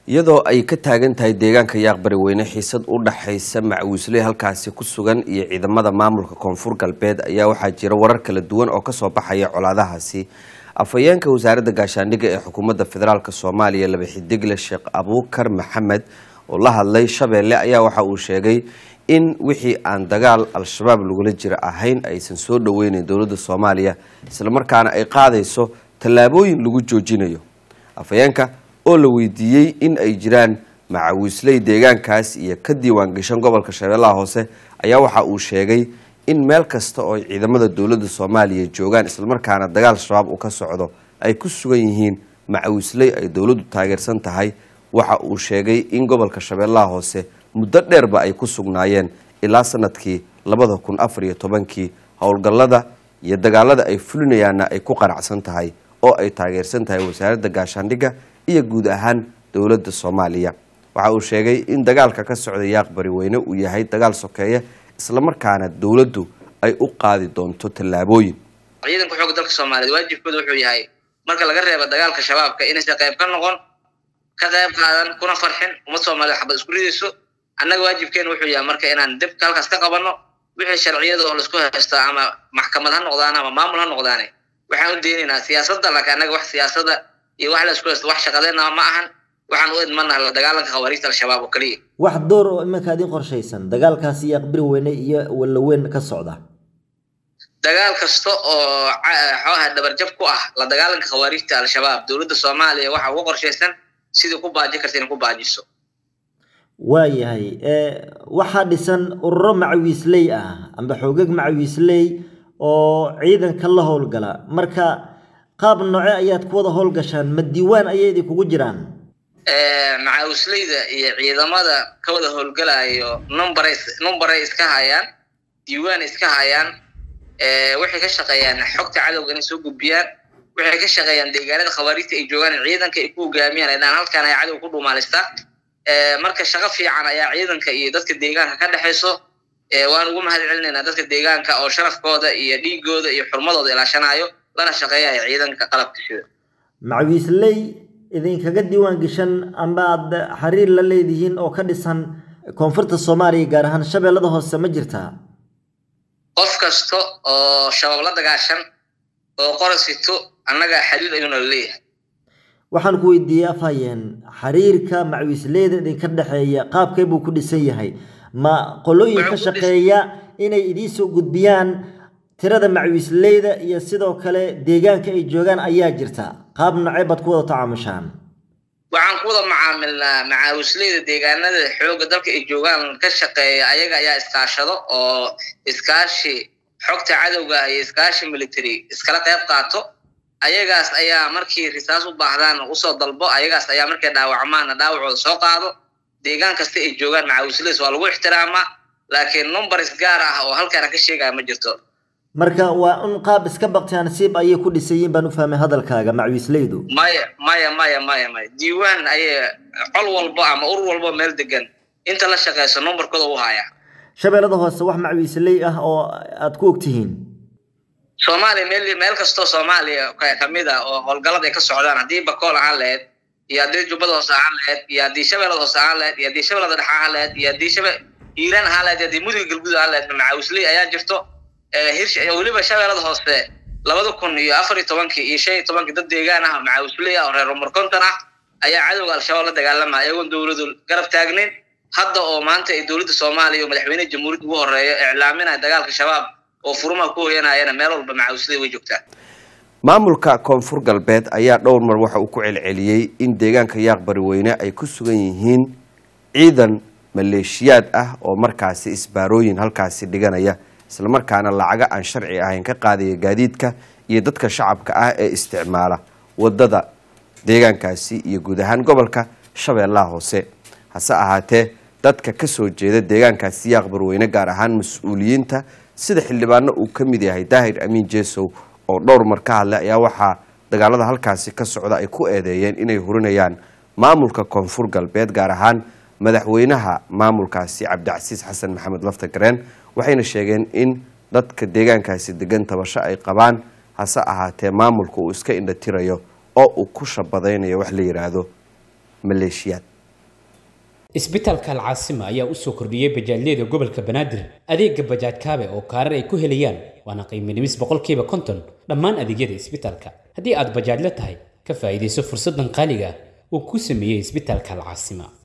iyadoo ay ka taagan tahay deegaanka yaaq bariweyne xiisad u dhaxaysa macwiisley halkaasi ku sugan iyo ciidamada maamulka koonfur galbeed ayaa waxaa jira warar kala duwan oo kasoo baxaya colaadahaasi afhayeenka wasaaradda gaashaandhigga ee xukuumadda federaalk soomaaliya laba xidigle sheekh abuukar maxamed oo la hadlay shabeelle ayaa waxa uu sheegay in wixii aan dagaal al-shabaab lagula jira ahayn aysan soo dhoweyneyn dowladda soomaaliya islamarkaana ay qaadayso tallaabooyin lagu joojinayo afhayeenka oo la weydiiyey in ay jiraan macawiisley deegaankaas iyo ka diiwaan gashan gobolka shabeellaha hoose ayaa waxa uu sheegay in meel kasta oo ay ciidamada dowladda soomaaliya joogaan islamarkaana dagaal shabaab uu ka socdo ay ku sugan yihiin macawiisley ay dowladdu taageersan tahay waxa uu sheegay in gobolka shabeellaha hoose muddo dheerba ay ku sugnaayeen ilaa sanadkii labada kun afar iyo tobankii howlgallada iyo dagaalada ay fulinayaanna ay ku qanacsan tahay oo ay taageersan tahay wasaaradda gaashaandhigga iyo guud ahaan dowladda soomaaliya waxa uu sheegay in dagaalka ka socda yaaq bariweyne uu yahay dagaal sokeeye islamarkaana dowladdu ay u qaadi doonto tallaabooyin ciidanka xoogga dalka soomaaliyeed waajibkooda wuxuu yahay marka laga reebo dagaalka shabaabka inaysan qayb ka noqon ka qayb qaadan kuna farxin ummad soomaaliyeed xabad isku ridayso annaga waajibkeena wuxuu yahay marka inaan dibka halkaas ka qabanno wixii sharciyada oo laisku haysto ama maxkamad ha noqdaan ama maamul ha noqdaane waxaan u deenaynaa siyaasadda laakiin annaga wax siyaasada iyo wax laisku haysto wax shaqadeena ma ahan waxaan u idmanaha la dagaalanka khawaariijta al-shabaab oo keliya wax door oo iminka idin qorshaysan dagaalkaasi iyo aqbiri weyne iyo wallaweyn ka socda dagaal kasta oo xooha dhabarjab ku ah la dagaalanka khawaariijta al-shabaab dowladda soomaaliya waxa uga qorshaysan sidii ku baaji karta inay ku baajiso waayahay waxaa dhisan ururo macawiisley ah amba xoogag macawiisley oo ciidanka la howlgala marka qaab nooce ayaad ku wada howlgashaan ma diiwaan ayay idinkugu jiraan macawisleyda iyo ciidamada ka wada howlgalayo numberay numberay iska hayaan diiwaan iska hayaan waxay ka shaqeeyaan xogta cadowga inay soo gudbiyaan waxay ka shaqeeyaan deegaanada khawaariijta ay joogaan ciidanka ay ku hogaamiyaan inaan halkaan ay cadow ku dhuumaalistaa marka shaqo fiican ayaa ciidanka iyo dadka deegaanka ka dhexayso waan ugu mahad celinaynaa dadka deegaanka oo sharafkooda iyo dhiigooda iyo xurmadooda ilaashanayo lana shaqeeyayo ciidanka qalabka sida macawiisley idinkaga diiwaan gashan amba aad xiriir la leedihiin oo ka dhisan koonfurta soomaaliya gaar ahaan shabeellada hoose ma jirtaa qof kasta oo shabaab la dagaashan oo qorasito annaga xiriir ayuuna la leeyahay waxaan ku weydiiyey afhayeen xiriirka macawiisleyda idinka dhexeeya qaabkee buu ku dhisan yahay ma qolooyin ka shaqeeya inay idiinsoo gudbiyaan tirada macawiisleyda iyo sidoo kale deegaanka ay joogaan ayaa jirta qaab nocee baad ku wada tacaamushaan waxaan ku wada macaamilnaa macaawisleyda deegaanada xoogga dalka ay joogaan ka shaqeeya ayaga ayaa iskaashado oo iskaashi xogta cadowga iyo iskaashi military iskala qayb qaato ayagaas ayaa markii risaas u baahdaan usoo dalbo ayagaas ayaa markay dhaawacmaana dhaawacooda soo qaado deegaan kasta ay joogaan macaawisleys waa lagu ixtiraamaa laakiin numbers gaar ah oo halkaana ka sheegaya ma jirto marka waa un qaab iska baktiya nasiib ayay ku dhisayiin baan u fahmay hadalkaaga macawiisleydu maya maya maya maya maya diiwaan ayay col walbo ama ur walbo meel degan inta la shaqeyso numberkooda u haya shabeellada hoose wax macawiisley ah oo aad ku ogtihiin soomaaliya meel meel kastoo soomaaliya kamid ah oo howlgallada ay ka socdaan haddii bakool ahaan lahayd iyo haddii jubbada hoose ahaan lahayd iyo haddii shabeellada hoose ahaan lahayd iyo haddii shabeellada dhexe ahaan lahayd iyo haddii shabe hiiraan ahaan lahayd iyo haddii mudiga galguud ahaan lahayd macawisley ayaa jirto hirsh weliba shabeellada hoose labada kun iyo afar iyo tobankii iyo shan iyo tobankii dad deegaan ah macawisley ah oo reer umar konton ah ayaa cadowga al-shabaab la dagaalamaya iyagoon dowladu garab taagnayn hadda oo maanta ay dowladda soomaaliya oo madaxweyneha jamhuuriyadda ugu horeeya iclaaminaya dagaalka shabaab oo furumaha ku hoyanayana meel walba macawisley way joogtaa maamulka koonfur galbeed ayaa dhowr mar waxa uu ku celceliyey in deegaanka yaaq bariweyne ay ku sugan yihiin ciidan maleeshiyaad ah oo markaasi isbaarooyin halkaasi dhiganaya islamarkaana lacaga aan sharci ahayn ka qaadaya gaadiidka iyo dadka shacabka ah ee isticmaala wadada deegaankaasi iyo guud ahaan gobolka shabeellaha hoose hase ahaatee dadka kasoo jeeda deegaankaasi yaaq barweyne gaar ahaan mas-uuliyiinta sida xildhibaano uu ka mid yahay daahir amiin jesow oo dhowr mar ka hadlay ayaa waxaa dagaalada halkaasi ka socda ay ku eedeeyeen inay hurinayaan maamulka koonfur galbeed gaar ahaan madaxweynaha maamulkaasi cabdicasiis xasan maxamed lafta gareen waxayna sheegeen in dadka deegaankaasi degan tabasho ay qabaan hase ahaatee maamulka uu iska indhatirayo oo uu ku shabadaynayo wax la yidhaahdo maleeshiyaad isbitaalka alcaasima ayaa u soo kordhiyey bajaajyada gobolka banaadir adeega bajaaj kaabe oo kaarar ay ku helayaan waana qiimo dhimis boqolkiiba konton dhammaan adeegyada isbitaalka haddii aad bajaajla tahay ka faa'iidayso fursaddan qaaliga uu ku sameeyey isbitaalka alcaasima